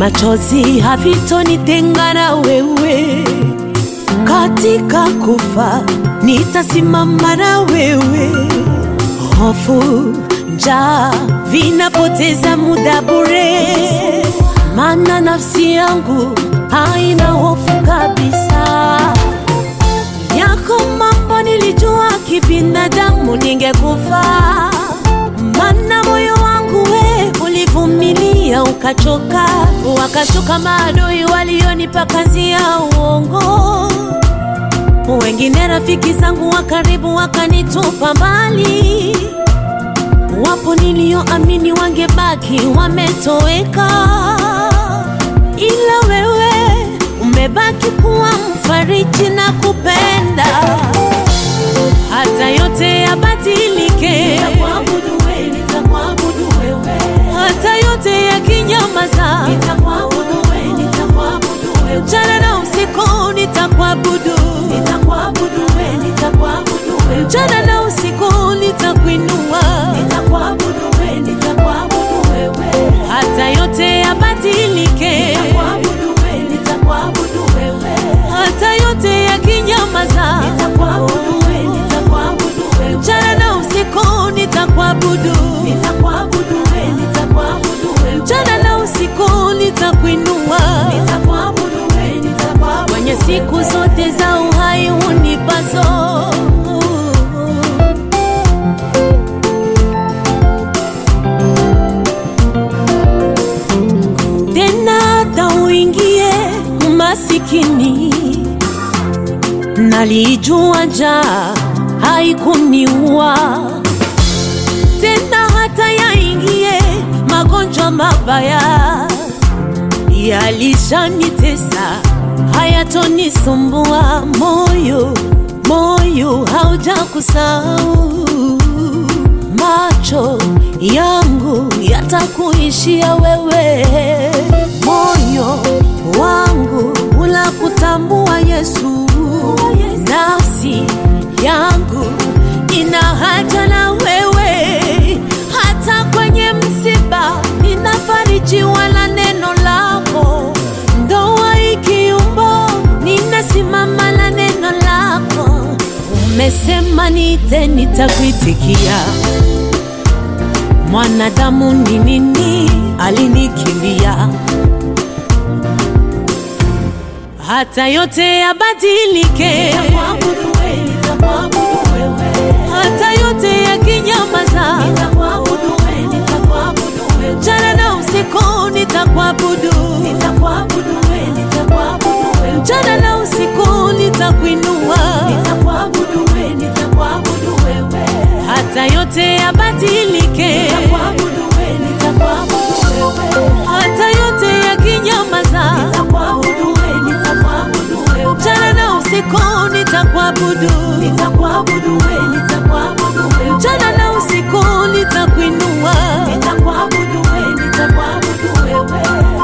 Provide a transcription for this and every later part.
machozi havitonitenga na wewe, katika kufa nitasimama na wewe. Hofu, njaa vinapoteza muda bure, maana nafsi yangu haina hofu kabisa. Yako mambo nilijua kibinadamu ningekufa, maana moyo wangu we ulivumilia ukachoka, wakashuka maadui walionipa kazi ya uongo, wengine rafiki zangu wa karibu wakanitupa mbali, wapo nilioamini wangebaki wametoweka, ila wewe umebaki kuwa mfariji na kupenda hata yote yabadilike, Nitakuabudu wewe, nitakuabudu wewe. hata yote yakinyamaza, Nitakuabudu wewe, nitakuabudu wewe. mchana na usiku nitakuabudu, Nitakuabudu wewe, nitakuabudu wewe. mchana na usiku nitakuinua, Nitakuabudu wewe, nitakuabudu wewe. hata yote yabadilike, Nitakuabudu wewe, nitakuabudu wewe. hata yote yakinyamaza, Nitakuabudu wewe, nitakuabudu wewe. mchana na usiku nitakuabudu, Nitakuabudu wewe, nitakuabudu wewe. mchana na usiku nitakuinua. Nitakuabudu wewe, nitakuabudu kwenye siku zote za uhai unipazo. Tena hata uingie masikini, nalijua njaa haikuniua tena, hata yaingie magonjwa mabaya yalishanitesa hayatonisumbua. Moyo moyo haujakusahau, macho yangu yatakuishia wewe, moyo wangu unakutambua Yesu, nafsi yangu ina haja na wewe, hata kwenye msiba ninafarijiwa na neno lako, ndoa ikiumbo ninasimama na neno lako. Umesema niite, nitakuitikia. Mwanadamu ni nini alinikimbia? Hata yote yabadilike, Nitakuabudu wewe, nitakuabudu wewe. hata yote yakinyamaza, Nitakuabudu wewe, nitakuabudu wewe. mchana na usiku nitakuabudu, Nitakuabudu wewe, nitakuabudu wewe. mchana na usiku nitakuinua, Nitakuabudu wewe, nitakuabudu wewe. hata yote yabadilike, Nitakuabudu wewe, nitakuabudu wewe. hata yote yakinyamaza, Nitakuabudu wewe, nitakuabudu wewe. mchana na usiku nitakuabudu, Nitakuabudu wewe, nitakuabudu wewe. mchana na usiku nitakuinua. Nitakuabudu wewe, nitakuabudu wewe.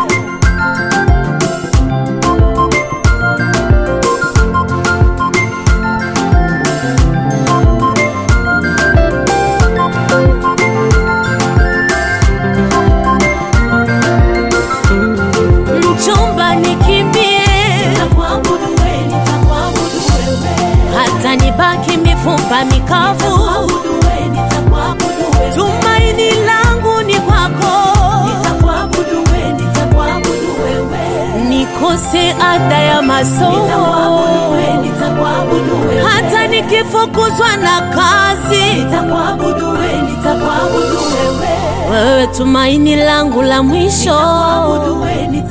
Mchumba nikimbie, Nitakuabudu wewe, nitakuabudu wewe. hata nibaki mifupa mikavu, Nitakuabudu wewe, nitakuabudu wewe. tumaini langu ni kwako. Nitakuabudu wewe, nitakuabudu wewe. nikose ada ya Nitakuabudu masomo, wewe, nitakuabudu wewe. hata nikifukuzwa na kazi, Nitakuabudu wewe, nitakuabudu wewe. wewe tumaini langu la mwisho. Nitakuabudu wewe,